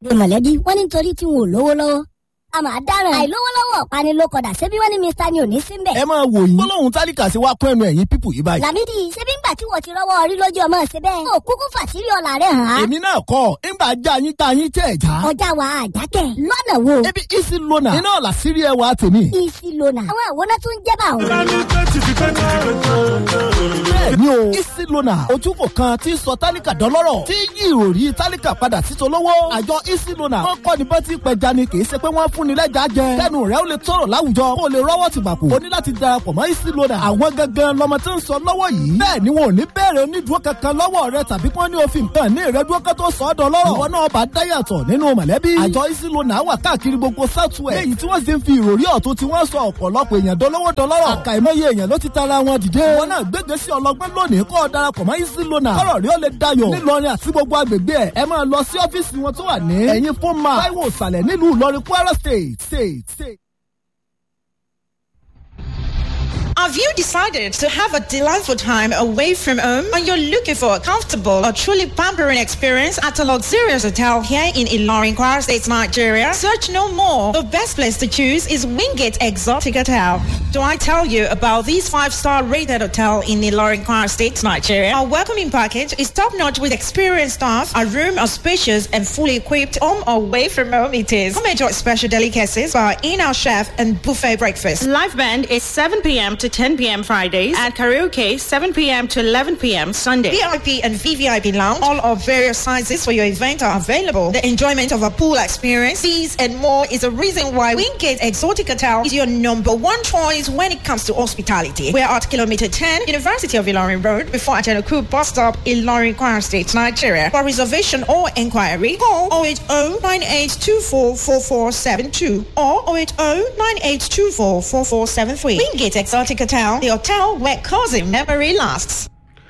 de mọ̀lẹ́bí wọ́n ní nítorí tí wọn ò lówó lọ́wọ́ a máa dáràn àìlówó lọ́wọ́ ọ̀pani ló kọ̀dà ṣebí wọ́n ní mr ni ò ní sí mbẹ̀. ẹ máa wò yín gbólóhùn tálíkà sí wa kún ẹnu ẹ̀yìn pípù yìí báyìí. làmídì ṣebí ńgbà tí wọ́n ti rọ́wọ́ orí lójú ọmọ ṣe bẹ́ẹ̀. ó kúkú fàṣírí ọ̀la rẹ̀ hàn án. èmi náà kọ́ ńgbà já yín tá yín tẹ̀ já. ọjà wa àjákẹ́ lọ́nà wo. ebi isi lona iná ọ̀la sírí ẹ wa tèmi. isi lona àwọn àwòrán tó ń jẹ́ bá òun. bẹ́ẹ̀ni o isi lona ojúkò kan tí ń sọ tálíkà dọ́lọ́rọ̀ tí yí ìròrí tálíkà padà sí tolówó. àjọ isi lona wọn kọ́ ni bọ́tí pẹja ni kì í ṣe pé wọ́n fún ni lẹ́jà jẹ. kẹ́nu rẹ̀ ó lè tọrọ láwùjọ kó o lè rọ́wọ́ ti bàkú. o ní láti darapọ̀ mọ́ isi lona. àwọn gangan lọmọ tí ń sọ lọ́wọ́ yìí. bẹ́ẹ̀ ni wọn ò ní bẹ̀rẹ̀ onídùúró kankan lọ́wọ́ rẹ tàbí kí wọ́n ní òfin nǹkan ní ìrẹ́dúró kan tó sọ ọ́ dọ́lọ́rọ̀. ìwọ náà bá dáyàtọ̀ nínú mọ̀lẹ́bí. àjọ isi lona wà káàkiri gbogbo southwest. léyìí tí wọ́n sì ń fi ìròrí ọ̀tún tí wọ́n sọ ọ̀pọ̀lọpọ̀ èèyàn dolówó dọlọ́rọ̀. àkàìmọye èèyàn ló ti tara wọn dìde. wọn náà gbégbé sí ọlọgbọ́n lónìí kọ́ ọ darapọ̀ mọ́ isi lona. kọ́rọ̀ rí ó lè dayọ̀. nílọrin àti gbogbo agbègbè ẹ̀ ẹ máa lọ sí ọ́fíìsì wọn tó wà ní. ẹ̀yìn fún ma táíwò ìsàlẹ̀ nílùú ìlọrin kwara state state state. Have you decided to have a delightful time away from home and you're looking for a comfortable or truly pampering experience at a luxurious hotel here in Ilorin, Kwara State, Nigeria? Search no more. The best place to choose is Wingate Exotic Hotel. Do I tell you about this five-star rated hotel in Ilorin, Kwara State, Nigeria? Our welcoming package is top-notch with experienced staff. Our room are spacious and fully equipped. Home or away from home it is. Come enjoy special delicacies by our in-house chef and buffet breakfast. Live band is 7 p.m. to 10 p.m. Fridays and karaoke 7 p.m. to 11 p.m. Sunday. VIP and VVIP lounge, all of various sizes for your event are available. The enjoyment of a pool experience, these and more is a reason why Wingate Exotic Hotel is your number one choice when it comes to hospitality. We're at kilometer 10, University of Ilorin Road, before Ajanaku bus stop, Ilorin, Kwara State, Nigeria. For reservation or inquiry, call 080-9824-4472 or 080-9824-4473. Wingate Exotic Hotel, the hotel where cousin memory lasts.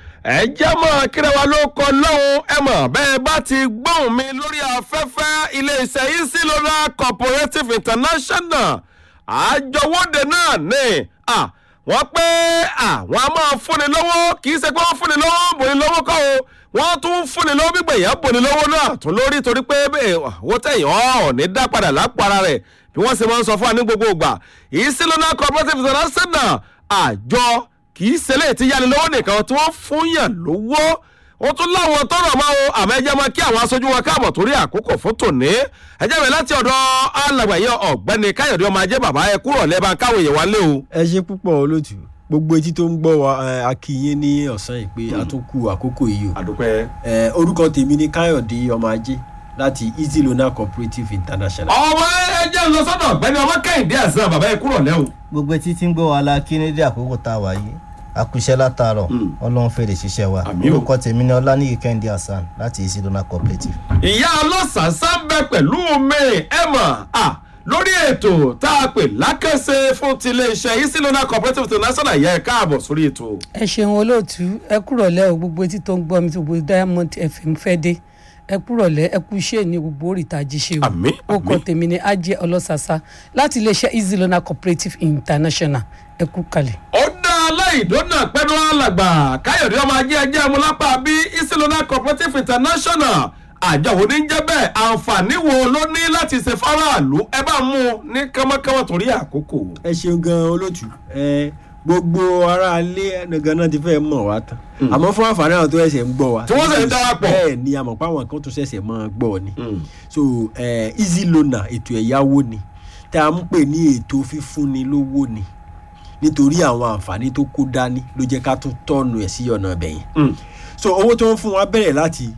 ẹ jẹ́ mọ̀ kíra wa ló kọ lọ́hùn ẹ mọ̀ bẹ́ẹ̀ bá ti gbóhùn mi lórí afẹ́fẹ́ iléeṣẹ́ isi lona cooperative international àjọwọ́de náà ní à wọ́n pé àwọn a máa fúnni lọ́wọ́ kì í ṣe pé wọ́n fúnni lọ́wọ́ bòní lọ́wọ́ kọ́ o wọ́n tún fúnni lọ́wọ́ gbígbà èèyàn bòní lọ́wọ́ náà tún lórí torí pé owó tẹ̀yìn ọ̀ ní dá padà lápò ara rẹ̀ bí wọ́n ṣe máa ń sọ fún wa ní gbogbo ìgbà isi lona cooperative international àjọ kì í ṣẹlẹ̀ tí yáni lọ́wọ́ nìkan tí wọ́n fún yàn lówó ó tún láwọn tọrọ máa o àmọ́ ẹjẹ́ máa kí àwọn aṣojú wọn káàbọ̀ torí àkókò fún tòní ẹjẹ́ mi láti ọ̀dọ̀ alàgbàyẹ ọ̀gbẹ́ni káyọ̀dé ọmọ ajé bàbá ẹ kúrò lẹ́bàá káwọn èèyàn wá lé o. ẹ ṣe púpọ̀ olóòtú gbogbo etí tó ń gbọ́ wa a kí yín ní ọ̀sán yìí pé a tún kú àkókò yìí o. àdúpẹ́. orúkọ tèmi ni káyọ̀dé ọmọ ajé láti easy loan cooperative international. ọmọ ẹjẹ lọ sọdọ ọgbẹni ọmọ kẹhìndé àṣà bàbá ẹ kúrò lẹ o. gbogbo etí tí ń gbọ́ wa la kí ní dé àkókò tá a wà yìí àkùṣẹ́ látàárọ̀ ọlọ́run fèrè ṣiṣẹ́ wa Àmín o. orúkọ tèmi ni ọlánìyí kẹ́hìndé hasan láti easy loan cooperative. ìyá ọlọ́sàásá ń bẹ pẹ̀lú mi ẹ mọ̀ à lórí ètò tá a pè lákẹ́sẹ̀ fún tiléeṣẹ́ isilona cooperative international yẹ káàbọ̀ sórí ètò. ẹ ṣeun olóòtú ẹ kúrọ̀lẹ́ o gbogbo etí tó ń gbọ́ mi tí gbogbo diamond fm fẹ́ dé ẹ kúrọ̀lẹ́ ẹ kú iṣẹ́ ní gbogbo oríta jíṣe o Àmín, ó kọ àmín. tèmi ní ajé ọlọ́sàsá láti iléeṣẹ́ easy loan cooperative international ẹ kú kalẹ̀. ó dá aláìdóná pẹ́nu alàgbà káyọ̀dé ọmọ ajé ẹjẹ́ amúlápá bí isilona cooperative international àjọ wo ní jẹ́ bẹ́ẹ̀ àǹfààní wo ló ní láti ṣe fáráàlú ẹ bá mú un ní kánmọ́kánmọ́ torí àkókò. ẹ ṣeun gan olóòtú ẹ gbogbo ara ilé ẹnìkan náà ti fẹ́ mọ̀ wá tán àmọ́ fún àǹfààní àwọn tó ẹsẹ̀ ń gbọ́ wa Tí wọ́n ṣẹ̀ ń darapọ̀. bẹ́ẹ̀ ni àmọ́ páwọn kan tó ṣẹ̀ṣẹ̀ máa gbọ́ ni so eh, easy loaner ètò ẹ̀yáwó ni tá a ń pè ní ètò fífúnni lówó ni nítorí àwọn àǹfààní tó kó dání ló jẹ́ ká tún tọ́nu ẹ̀ sí ọ̀nà ibẹ̀ yẹn so owó tó ń fún wa bẹ̀rẹ̀ láti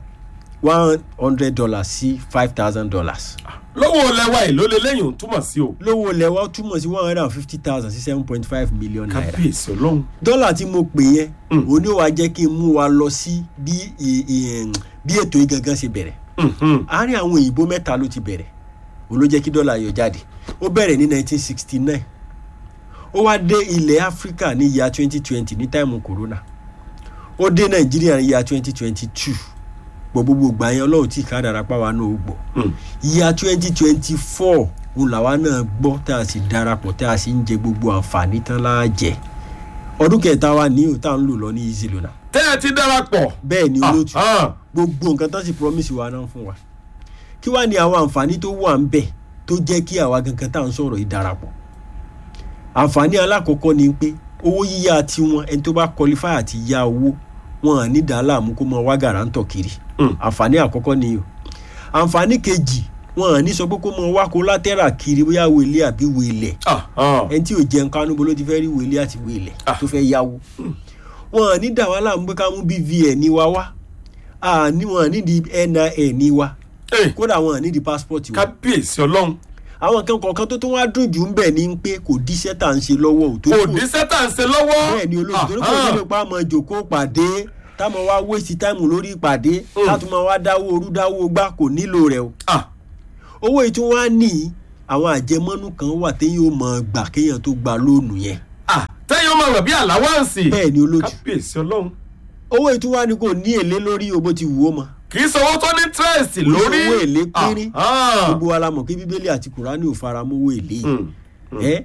one hundred dollars sí five thousand dollars lówó lẹwa yìí ló lè lẹ́yìn túmọ̀ sí o. lówó lẹ́wọ́ túmọ̀ sí one hundred and fifty thousand sí seven point five million naira kábíyèsí ọlọ́run. dọ́là tí mo pè yẹn òun ni ó wàá jẹ́ kí n mú wa lọ sí bí ì- ì- bí ètò yìí gangan ṣe bẹ̀rẹ̀ àárín àwọn òyìnbó mẹ́ta ló ti bẹ̀rẹ̀ òun ló jẹ́ kí dọ́là yọ jáde ó bẹ̀rẹ̀ ní nineteen sixty nine ó wá dé ilẹ̀ áfíríkà ní ìyá twenty twenty ní táìmù corona ó dé nàìjíríà ní ìyá twenty twenty two gbọ́ gbogbo ìgbà yẹn ọlọ́run tí kádàrá pàwọn náà ó gbọ́ ìyá twenty twenty four òun làwa náà gbọ́ tá a sì darapọ̀ tá a sì ń jẹ gbogbo àǹfààní tán láàjẹ́ ọdún kẹta wa ní òun tá à ń lò lọ ní easy lona tẹ́ ẹ ti darapọ̀. bẹ́ẹ̀ ni olóòtú Ah, gbogbo nǹkan tán sì promise wa náà fún wa kí wàá ní àwọn àǹfààní tó wà ń bẹ̀ tó jẹ́ kí àwa gangan tá à ń sọ̀rọ̀ yìí darapọ̀ àǹfààní alákọ̀ọ́kọ́ ni pé owó yíyá tiwọn ẹni tó bá qualify àti yá owó wọn à ní dàálà mú kó mọ wá gàrántọ̀ kiri Mm. àǹfààní àkọ́kọ́ ni o àǹfààní kejì wọn à ní sọ pé kó mọ wá collateral kiri bóyá wèlé àbí wèlẹ̀ Ah, ah. ẹni tí ò jẹun kánú bó ló ti fẹ́ rí wèlé àti wèlẹ̀ Ah. tó fẹ́ yáwó wọn à ní dà wá láàmú pé ká mú bvn ní wa wá à ní wọn à ní di nin ní wa Eh, kódà wọn à ní di passport wa kábíyèsí ọlọ́run àwọn nǹkan kọ̀ọ̀kan tó tún wá dùn jù ń bẹ̀ ni pé kò díṣẹ́ tà ń ṣe lọ́wọ́ ò tó kò ní sẹ́tà ń ṣe lọ́wọ́. bẹ́ẹ̀ ni olóòtú torí kò Ah, nílò pa àmọ́ jòkó pàdé táwọn wá wéṣì táìmù lórí ìpàdé Mm. látún máa wá dáwó orú dáwó gbá kò nílò rẹ̀ o ah, owó yìí tún wá ní àwọn àjẹmọ́nú kan wà téyàn ó mọ̀ gbà kéèyàn tó gba lóònù yẹn ah, tẹ́yìn ọmọ rẹ̀ bí àláwáǹsì. bẹ́ẹ̀ ni olóòtú kábíyèsí ọlọ́run. owó yìí tún wá ní kò ní èlé lórí o bó ti wù ó mọ kì í sanwó tó ní interest Kò ní lórí. owó èlé pínrín. Ah, ah. gbogbo wa la mọ̀ pé bíbélì àti kùránì ò fara mọ́ owó èlé yìí Mm. ẹ́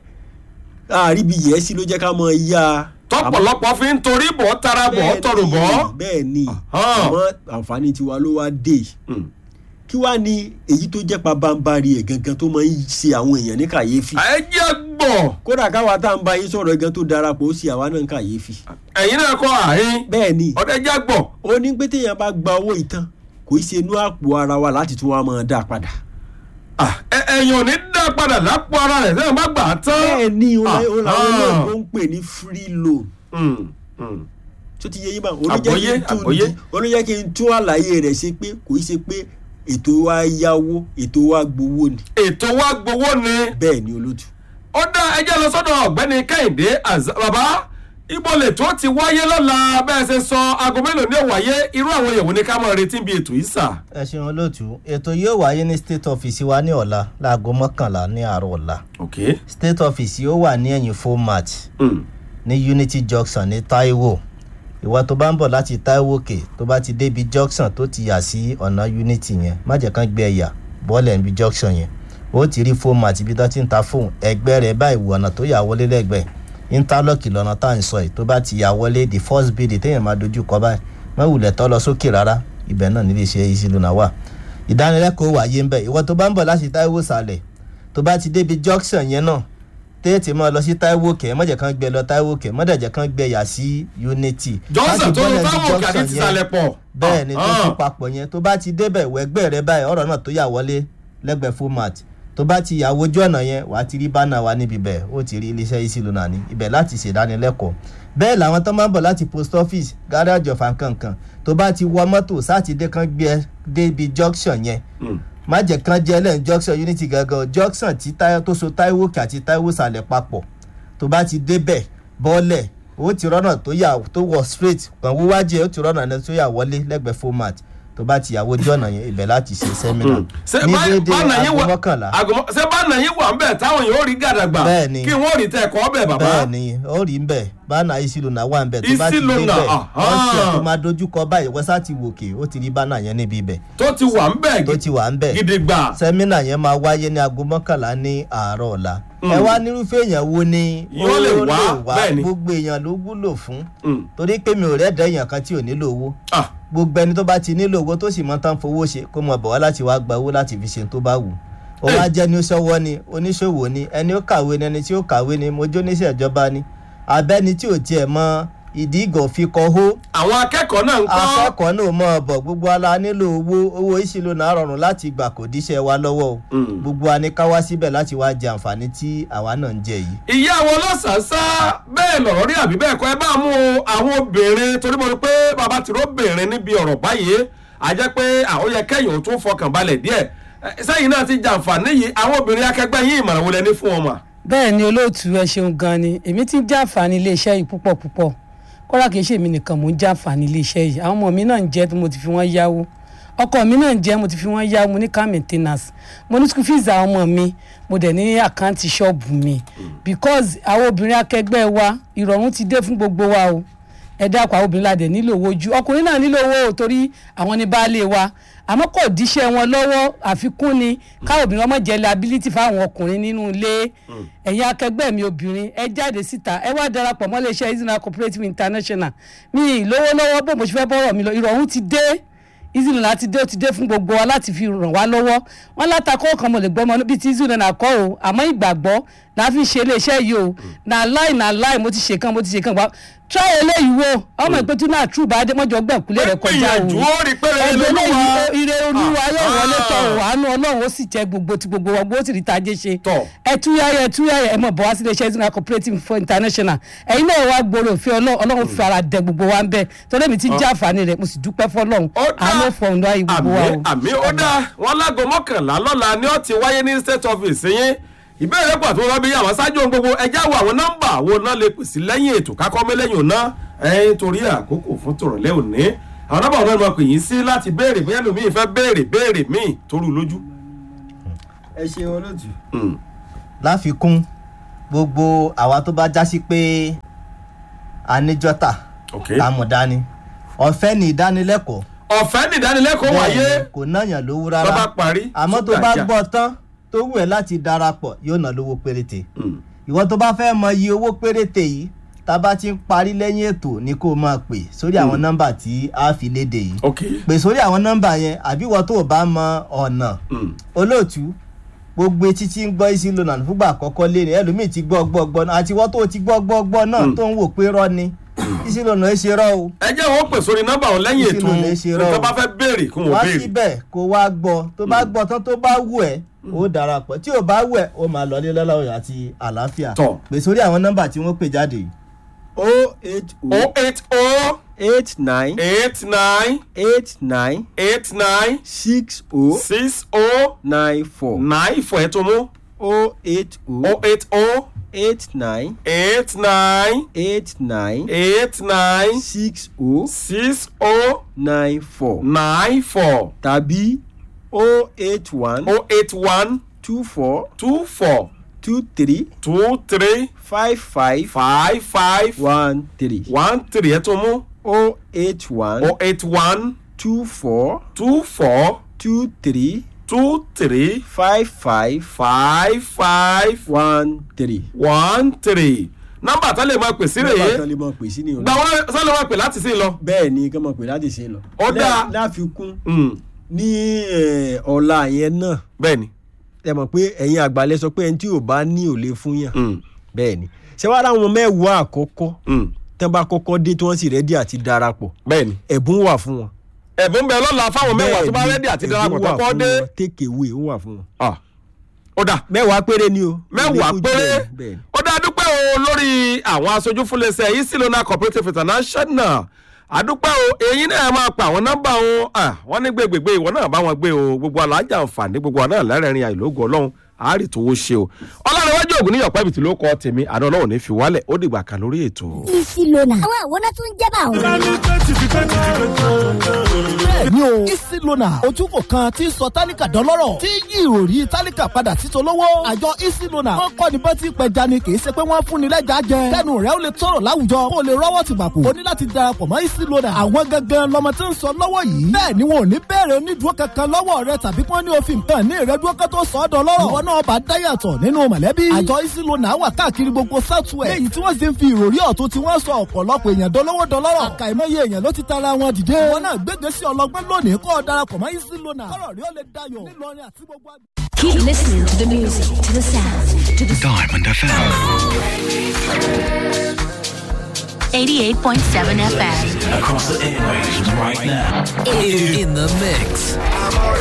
àríbi yẹ́sí ló jẹ́ ká mọ yá tọpọlọpọ fi ń torí bọ̀ tara bọ̀ tọrọ bọ̀. bẹ́ẹ̀ ni Ah. àmọ́ àǹfààní tiwa ló wá dé yìí Mm. kí wàá ní èyí tó jẹ́ pabambari ẹ̀ gangan tó máa ń ṣe àwọn èèyàn ní kàyéfì ẹ jẹ́ gbọ̀ kódà káwa tá à ń bá yín sọ̀rọ̀ gan tó darapọ̀ ó sì àwa náà ń kàyéfì ẹ̀yin náà kọ́ àárín bẹ́ẹ̀ ni ọ̀dẹ jẹ́ gbọ̀. ó ní pé téèyàn bá gba owó ìtàn kò í ṣe inú àpò ara wa láti tún wá máa dá a padà Ah, ẹ- ẹ̀yin ò ní dá padà lápò ara rẹ̀ sẹ́yìn bá gbà á tán. bẹ́ẹ̀ ni ó Ah, làwọn ah. olóògbé ń pè ní free loan Mm, mm. tó ti yẹ yín bá Àgbọ́yé, àgbọ́yé. olóyè kí n tún àlàyé rẹ̀ ṣe pé kò í ṣe pé ètò wa yáwó ètò wa gbowó ni ètò wa gbowó ni. bẹ́ẹ̀ ni olóòtú ó dá ẹjẹ́ lọ sọ́dọ̀ ọ̀gbẹ́ni kẹ́hìndé àzá bàbá ibo lè tó ti wáyé lọ́la bẹ́ẹ̀ ṣe sọ aago mélòó ní òwáyé irú àwọn èèyàn wo ni ká máa retí bí ètò yìí sà. ẹ ṣeun olóòtú ètò yóò wáyé ní state office wa ní ọ̀la láago mọ́kànlá ní àárọ̀ ọ̀la ok. state office yóò wà ní ẹ̀yìn format Mm. ní unity junction ní taiwo ìwọ tó bá ń bọ̀ láti taiwo òkè tó bá ti débi junction tó ti yà sí ọ̀nà unity yẹn má jẹ́ kán gbé ẹ̀yà bọ́ọ̀lù níbi junction yẹn ó ti rí format ibi tó ti ń ta fóun ẹgbẹ́ rẹ̀ báyìí wù ọ̀nà tó yà wọlé lẹ́gbẹ̀ẹ́ interlock lọ́nà tá à ń sọ yìí tó bá ti yà wọlé the first building téèyàn máa dojú kọ báyìí má wulẹ̀ tọ́ lọ sókè rárá ibẹ̀ náà nílé iṣẹ́ easy lona wà ìdánilẹ́kọ̀ọ́ wáyé ń bẹ̀ ìwọ tó bá ń bọ̀ láti taiwo sàlẹ̀ tó bá ti débi junction yẹn náà tètè máa lọ sí taiwo kẹ mọ̀jẹ̀ kan gbẹ lọ taiwo kẹ mọ̀dẹ̀jẹ̀ kan gbẹ yà sí unity. johnson tó ń Láti bọ́lẹ̀ ní táwọn òkè àti junction tìsàlẹ̀ yẹn, pọ̀. bẹ́ẹ̀ ni tó Ah, tún papọ̀ yẹn tó bá ti débẹ̀ wẹ́gbẹ́ rẹ báyìí ọ̀rọ̀ náà tó yà wọlé lẹ́gbẹ̀ẹ́ format tó bá ti yàwó ojú ọ̀nà yẹn wàá ti rí bánà wa níbi bẹ̀ ó ti rí iléeṣẹ́ isi lona ní ibẹ̀ láti ṣèdánilẹ́kọ̀ọ́ bẹ́ẹ̀ làwọn tó máa ń bọ̀ láti post office garage of nkankan tó bá ti wọ mọ́tò sátidé kan gbé ẹ débi junction yẹn mm. má jẹ́ kán jẹ́ lẹ́yìn junction unity gangan junction tí táyọ̀ tó so táíwò kí àti táíwò sàlẹ̀ papọ̀ tó bá ti débẹ̀ bọ́ọ̀lẹ̀ ó ti rọ́nà tó yà tó wọ̀ straight kàn wíwájú ẹ̀ ó ti rọ́nà ẹni tó yà wọlé lẹ́gbẹ̀ẹ́ format tó bá ti yàwó ojú ọ̀nà yẹn ibẹ̀ láti ṣe sẹ́mínà ṣé ní bá- déédéé bánà yín aago wà- mọ́kànlá aago mọ́- ṣé bánà yín wà ń bẹ̀ táwọn yóò rí gàdàgbà Bẹ́ẹ̀ ni. kí wọ́n rí tẹ̀ ẹ̀kọ́ bẹ̀ bàbá. bẹ́ẹ̀ ni ó rí ń bẹ̀ bánà ìsìlónà wà ń bẹ̀ tó bá ti Ìsìlónà, débẹ̀ aha. wọ́n ṣe tó máa dojú kọ báyìí wọ́n sá ti wòkè ó ti rí bánà yẹn níbi ibẹ̀ tó ti wà ń bẹ̀ tó ti wà ń bẹ̀ gidigba. sẹ́mínà yẹn máa wáyé ní aago mọ́kànlá ní àárọ̀ ọ̀la. ẹ wá nírúfẹ́ èèyàn wo ni Yóò lè wá, bẹ́ẹ̀ ni. gbogbo èèyàn ló wúlò fún Mm. torí pé mi ò rẹ́ẹ̀dẹ́ èèyàn kan tí ò nílò owó Ah, gbogbo ẹni tó bá ti nílò owó tó sì mọ tán fowó ṣe kó mọ bọ̀ wá láti wá gba owó láti fi ṣe tó bá wù ó wá jẹ́ ní sọ́wọ́ ni oníṣòwò ni ẹni ó kàwé ni ẹni tí ó kàwé ni mo jó níṣẹ́ ìjọba ni abẹ́ni tí ò tiẹ̀ mọ ìdí ìgò fi kọ́ hó àwọn akẹ́kọ̀ọ́ náà ń kọ́. akẹ́kọ̀ọ́ náà mọ̀ ọ́ bọ̀ gbogbo ala nílò owó owó ìṣìlò náà rọrùn láti gbà kò díṣẹ́ wa lọ́wọ́ o Mm. gbogbo wa ní ká wá síbẹ̀ láti wá jẹ àǹfààní tí àwa náà ń jẹ yìí. ìyá àwọn ọlọ́sàásá bẹ́ẹ̀ lọ̀rọ̀ rí àbí bẹ́ẹ̀ kọ́ ẹ bá mú àwọn obìnrin torí mo rí pé bàbá tìró bìnrin níbi ọ̀rọ̀ báyìí a jẹ́ pé àwọn yẹ kẹ́yìn ò tún fọkàn balẹ̀ díẹ̀ Ẹ, sẹ́yìn náà ti jàǹfààní yìí àwọn obìnrin akẹgbẹ́ yín ìmọ̀ràn wo lẹ ní fún wọn mà. bẹ́ẹ̀ ni olóòtú ẹ ṣeun gan ni èmi ti ń jàǹfààní iléeṣẹ́ yìí púpọ̀ púpọ̀ kódà kìí ṣèmi nìkan mò ń jàǹfààní iléeṣẹ́ yìí àwọn ọmọ mi náà ń jẹ́ tí mo ti fi wọ́n yáwó ọkọ mi náà ń jẹ́ mo ti fi wọ́n yáwó mo ní car maintenance mo ní school fees àwọn ọmọ mi mo dẹ̀ ní àkáǹtì ṣọ́ọ̀bù mi because àwọn obìnrin akẹgbẹ́ wa ìrọ̀rùn ti dé fún gbogbo wa o ẹ dákun àwọn obìnrin ládẹ nílò owó ju ọkùnrin náà nílò owó o torí àwọn ní baálé wa àmọ́ kò díṣẹ́ wọn lọ́wọ́ àfikún ni káwọn obìnrin ọmọ jẹ́ liability fáwọn ọkùnrin nínú ilé ẹ̀yin akẹgbẹ́ mi obìnrin ẹ jáde síta ẹ wá darapọ̀ mọ́ iléeṣẹ́ Izina Cooperative International mi ì lówó lọ́wọ́ bó mo ṣe fẹ́ bọ́rọ̀ mi lọ ìrọ̀rùn ti dé easy loan láti dé ó ti dé fún gbogbo wa láti fi ràn wá lọ́wọ́ wọ́n látakọ́ kan mo lè gbọ́ ọmọ bíi ti easy loan àkọ́ o àmọ́ ìgbàgbọ́ la fi ṣe iléeṣẹ́ yìí o na láì na láì mo ti ṣe kan mo ti ṣe kan gbà try eléyìí wo ọmọ ìpè tí náà true bá dé mọ́jọ gbẹ̀kúlé rẹ̀ kọjá o gbìyànjú ó rí pé rere ẹgbẹ́ lolúwa. lẹ́yìn ire olúwa yóò Ah. wọlé tọ̀ ọ̀ àánú ọlọ́run ó sì jẹ́ gbogbo ti gbogbo wa gbogbo ó sì rí tajé ṣe Tọ̀. ẹtúyáyẹ ẹtúyáyẹ ẹ mọ̀ bọ̀ wá sí iléeṣẹ́ ìsúná cooperative for international ẹ̀yin náà wá gbòòrò òfin ọlọ́run ọlọ́run fi ara dẹ gbogbo wa ń bẹ torí mi ti jẹ́ àǹfààní rẹ̀ mo sì dúpẹ́ fọlọ́run Ó dá. àánú fọ̀hún láyé gbogbo wa o. àmì àmì ó dá wọn láago mọ́kànlá lọ́la ni ó ti wáyé ní state office yín ìbéèrè pọ̀ tó wọ́n bí àwọn ṣáájú ohun gbogbo ẹjẹ́ wo àwọn nọ́mbà wo náà lè pèsè lẹ́yìn ètò kákọ́ mi lẹ́yìn òná ẹ̀yìn torí àkókò fún tòrọ̀lẹ́ òní àwọn nọ́mbà wọn náà máa pè yín sí láti béèrè bóyá lómi ìfẹ́ béèrè béèrè míì torú lójú. ẹ ṣe olóòtú. Mm. láfikún gbogbo àwa tó bá jásí pé a ní jọ́tà ok tá a mọ̀ dání ọ̀fẹ́ ní ìdánilẹ́kọ̀ọ́ ọ̀fẹ́ ní ìdánilẹ́kọ̀ọ́ wáyé Bẹ́ẹ̀ni, kò náyàn lówó tó bá rárá parí àmọ́ tó tún bá gbàjà. gbọ́ tán tó wù ẹ́ láti darapọ̀ yóò ná lówó péréte Mm. ìwọ tó bá fẹ́ mọ iye owó péréte yìí tá a bá ti ń parí lẹ́yìn ètò ni kó o máa pè sórí àwọn nọ́mbà tí a fi léde yìí ok pè sórí àwọn nọ́mbà yẹn àbí ìwọ tó o bá mọ ọ̀nà Mm. olóòtú gbogbo etí tí ń gbọ́ isi lona fúgbà àkọ́kọ́ lé ní ẹlòmíì ti gbọ́ gbọ́ gbọ́ náà àti ìwọ tó o ti gbọ́ gbọ́ gbọ́ náà tó ń wò pé rọ́ ni isi lona ẹ ṣe rọ́ o ẹ jẹ́ wọn pè sórí nọ́mbà wọn lẹ́yìn Kí ètò ló lè ṣe rọ́ tó o? bá fẹ́ béèrè kí wọ́n wá béèrè. síbẹ̀ kó wá gbọ́ tó bá gbọ́ tán tó bá wù ẹ́ ó darapọ̀ tí ò bá wù ẹ́ ó máa lọ ní lọ́lọ́run àti àlàáfíà Tọ́. pè sórí àwọn nọ́mbà tí wọ́n pè jáde yìí o eight o o eight o eight nine eight nine eight nine eight nine six o six o nine four nine four ẹ̀ tó mú o eight o o eight o eight nine eight nine eight nine eight nine six o six o nine four nine four tàbí o eight one o eight one two four two four two three two three five five five five one three one three ẹ̀ tó mú o eight one o eight one two four two four two three two three five five five five one three. one three nọ́mbà tó lè máa pè sí nígbà rèé tán lè mọ̀ pé sí ni o. gba wọn sọ lè máa pè láti sí lọ. bẹ́ẹ̀ ni kí wọ́n mọ̀ pé láti ṣe lọ. Ó dáa. Lá- láfikún Mm, ní eh, ọ̀la yẹn náà bẹ́ẹ̀ni. ẹ mọ̀ pé ẹ̀yin àgbàlẹ̀ sọ pé ẹni tí ò bá ní ò lè fún yàn. Mm, bẹ́ẹ̀ ni ṣé wàá ráwọn mẹ́wàá àkọ́kọ́ mm, tán bá kọ́kọ́ dé tí wọ́n sì rẹ́dí àti darapọ̀ bẹ́ẹ̀ni. ẹ̀bùn wà fún wọn. ẹ̀bùn bẹ lọ́la fáwọn mẹ́wàá tó bá Bẹ́ẹ̀ ni, rẹ́dí àti ẹ̀bùn darapọ̀ wà tó kọ́ fún dé. wọn, take away ó wà fún wọn. Ah, ó dà mẹ́wàá péré ni o. mẹ́wàá Ilé péré fújì bẹ́ẹ̀ ni. ó dá dúpẹ́ o lórí àwọn aṣojú fúnlẹ̀sẹ̀ yìí sí lónà cooperative international àdúpẹ́ o èyí náà máa pa àwọn nọ́mbà o Ah, wọ́n ní gbégbègbè ìwọ náà bá wọn gbé o gbogbo alájà àǹfààní gbogbo àná lẹ́rẹ̀ẹ́rin àìlógún ọlọ́run àárí tó wó ṣe o ọlọ́run ògùn níyọ̀pẹ́ ibìtì ló kọ́ tèmi àná ọlọ́run ní fi wálẹ̀ ó dìgbà kan lórí ètò. isi lona. àwọn àwòrán tún jẹ́ bá àwọn. bẹ́ẹ̀ni o isi lona ojúkò kan tí ń sọ tálíkà dọ́lọ́rọ̀ tí yí ìròrí tálíkà padà sí tolówó àjọ isi lona wọ́n kọ́ ni bá ti pẹja ni kì í ṣe pé wọ́n fún ni lẹ́jà jẹ kẹ́nu rẹ̀ ó lè tọrọ láwùjọ kó o lè rọ́wọ́ ti gbàpò o ní láti darapọ̀ mọ́ isi lona àwọn gangan lọmọ tí ń sọ lọ́wọ́ yìí bẹ́ẹ̀ ni wọn ò ní bẹ̀rẹ̀ onídùúró kankan lọ́wọ́ rẹ tàbí kí wọ́n ní òfin nǹkan ní ìrẹ́dúró kan tó sọ ọ́ dọ́lọ́rọ̀ ìwọ náà bá dáyàtọ̀ nínú mọ̀lẹ́bí àjọ isi lona wà káàkiri gbogbo southwest léyìí tí wọ́n sì ń fi ìròrí ọ̀tún tí wọ́n sọ ọ̀pọ̀lọpọ̀ èèyàn dolówó dọlọ́rọ̀ àkàìmọye èèyàn ló ti tara wọn dìde ìwọ náà gbégbé sí ọlọgbọ́n lónìí kó o darapọ̀ mọ́ isi lona kọ́rọ̀ rí ó lè dayọ̀ nílọrin àti gbogbo àgbẹ̀. Keep listening to the music, to the sound, to the Diamond FM. 88.7 FM. Across the airwaves right now. In, in the mix.